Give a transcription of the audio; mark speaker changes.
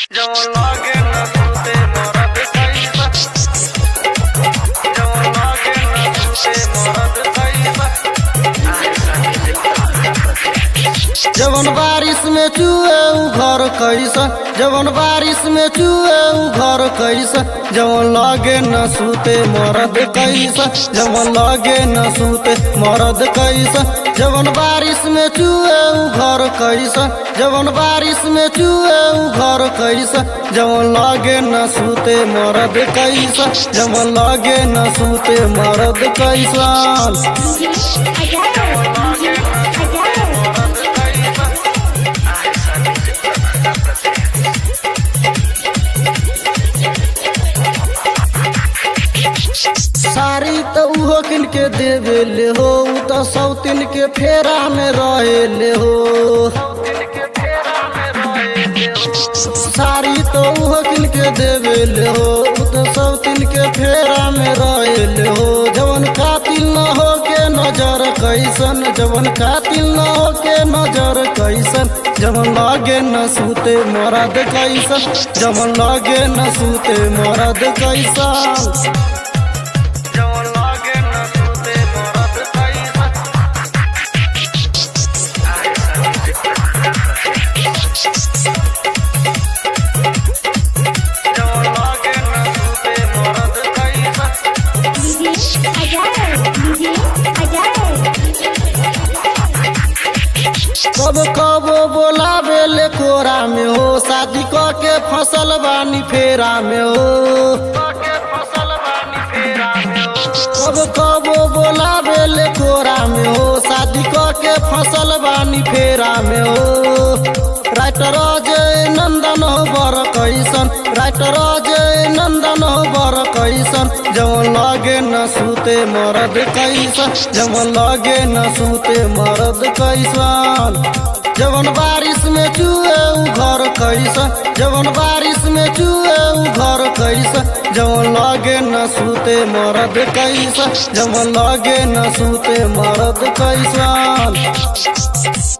Speaker 1: जवन लागे न सुते मरद कैसा जवन लागे न सुते मरद कैसा
Speaker 2: जवन बारिश में चुए उ घर कैसा जवन बारिश में चुए उ घर कैसा जवन लागे न सूते मरद कैसा जवन लागे न सूते मरद कैसा जवन बारिश में चुए उ घर कैसा जवन बारिश में चुए उ घर कैसा जवन लागे न सूते मरद कैसा जवन लागे न सूते मरद कैसा साड़ी तो उहो किन के देवे ले हो उ तो सौतिन के फेरा में रहे ले हो साड़ी तो उहो किन के देवे ले हो उ तो सौतिन के फेरा में रहे ले हो जवन कातिल न हो के नजर कैसन जवन कातिल न हो के नजर कैसन जवन लागे न सूते मरद कैसन जवन लागे न सूते मरद कैसन
Speaker 1: जवन लागे न सुते मरद कैसा जवन लागे न सुते मरद कैसा
Speaker 2: कब कब बोलावे ले कोरा में हो शादी क के फसल बानी फेरा में हो
Speaker 1: के फसल बानी फेरा में हो
Speaker 2: कब कब बोलावे ले कोरा में हो शादी क के फसल बानी फेरा में हो राइटर अजय नंदन हो बर कैसन राइटर अजय नंदन हो बर कैसन जवन लगे न सूते मरद कैसन जवन लगे न सूते मरद कैसन जवन बारिश में चुए उ घर कैसन जवन बारिश में चुए उ घर कैसन जवन लगे न सूते मरद कैसन जवन लगे न सूते मरद कैसन